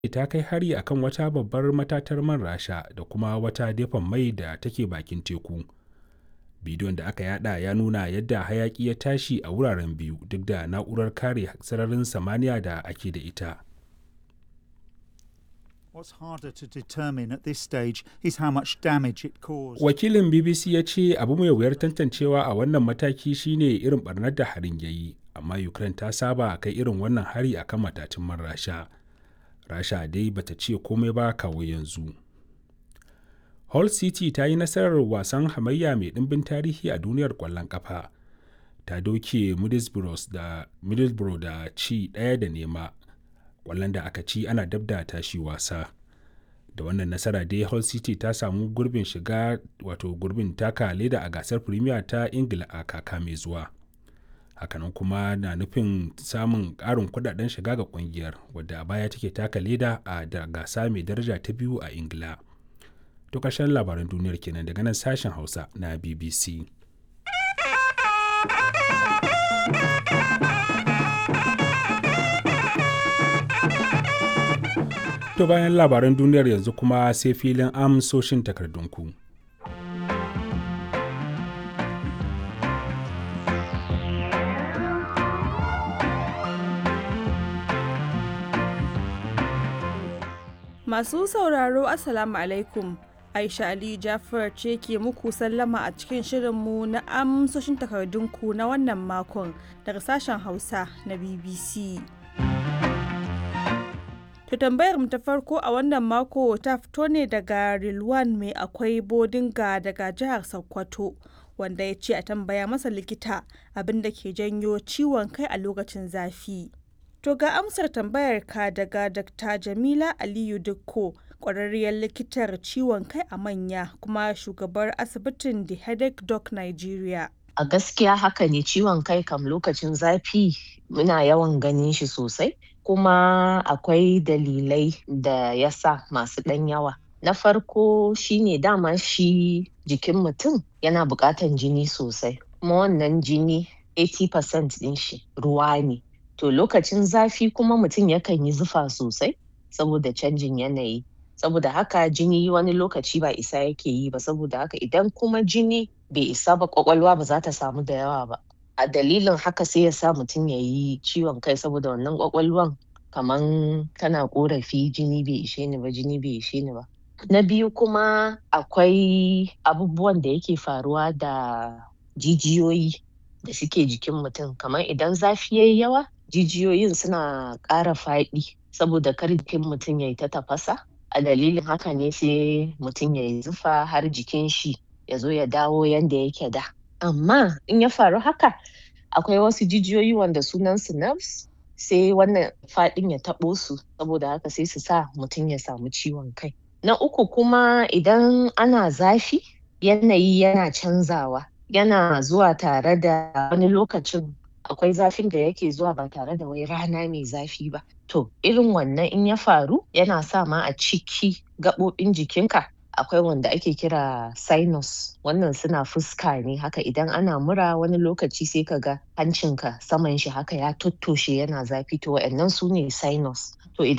ta kai hari akan wata babbar matatar man rasha da kuma wata dafan mai da take bakin teku bidiyon da aka yada ya nuna yadda hayaki ya tashi a wuraren biyu duk da na'urar kare sararin samaniya da ake da ita What's harder to determine at this stage is how much damage it caused. wakilin bbc ya ce abu mai wuyar tantancewa a wannan mataki shine irin barnar da harin ya yi amma ukraine ta saba kai irin wannan hari akan matatun man rasha rasha dai bata ce komai ba kawo yanzu hull city ta yi nasarar wasan hamayya mai ɗimbin tarihi a duniyar ƙwallon ƙafa ta doke middlesbrough da, middlesbrough da ci ɗaya da nema ƙwallon da aka ci ana dab da tashi wasa da wannan nasara dai hull city ta samu gurbin shiga wato gurbin taka leda a gasar premier ta ingila a kaka mai zuwa hakanan kuma na nufin samun ƙarin kudaden shiga ga kungiyar wadda a baya take taka leda a da gasa mai daraja ta biyu a ingila to ƙarshen labaran duniyar kenan daga nan sashen hausa na bbc to bayan labaran duniyar yanzu kuma sai filin amsoshin takardunku. Masu sauraro Assalamu alaikum. Aisha Ali Jafar ce ke muku sallama a cikin shirinmu na amsoshin takardunku na wannan makon daga sashen Hausa na BBC. To tambayar mu ta farko a wannan mako ta fito ne daga Rilwan mai akwai bodinga daga jihar Sokoto wanda ya ce a tambaya masa likita abin da ke janyo ciwon kai a lokacin zafi. To ga amsar tambayar ka daga Dr. Jamila Aliyu Dukko, ƙwararriyar likitar ciwon kai a manya kuma shugabar asibitin The Headache Doc Nigeria. A gaskiya haka ne ciwon kai kam lokacin zafi muna yawan ganin shi sosai, kuma akwai dalilai da ya sa masu ɗan yawa. Na farko shine dama shi jikin mutum yana buƙatan jini sosai, kuma wannan jini 80% ɗin shi ruwa ne. To lokacin zafi kuma mutum yakan yi zufa sosai saboda canjin yanayi. Saboda haka jini wani lokaci ba isa yake yi ba saboda haka idan kuma jini bai isa ba kwakwalwa ba za ta samu da yawa ba. A dalilin haka sai ya sa mutum ya yi ciwon kai saboda wannan kwakwalwan kaman tana korafi jini bai ishe ni ba jini bai ishe ni ba. Na biyu kuma akwai abubuwan da yake faruwa da jijiyoyi da suke jikin mutum kamar idan zafi yayi yawa jijiyoyin suna ƙara faɗi saboda kar jikin mutum ya yi ta tafasa a dalilin haka ne sai mutum ya yi zufa har jikin shi ya zo ya dawo yanda yake da amma in ya faru haka akwai wasu jijiyoyi wanda sunan su nerves sai wannan faɗin ya taɓo su saboda haka sai su sa mutum ya samu ciwon kai na uku kuma idan ana zafi yanayi yana canzawa yana zuwa tare da wani lokacin akwai zafin da yake zuwa ba tare da wai rana mai zafi ba. To irin wannan in ya faru yana sa ma a ciki gaɓoɓin jikinka akwai wanda ake kira sinus wannan suna fuska ne haka idan ana mura wani lokaci sai ka ga hancinka saman shi haka ya tottoshe yana zafi to wa'annan su ne sinus. To idan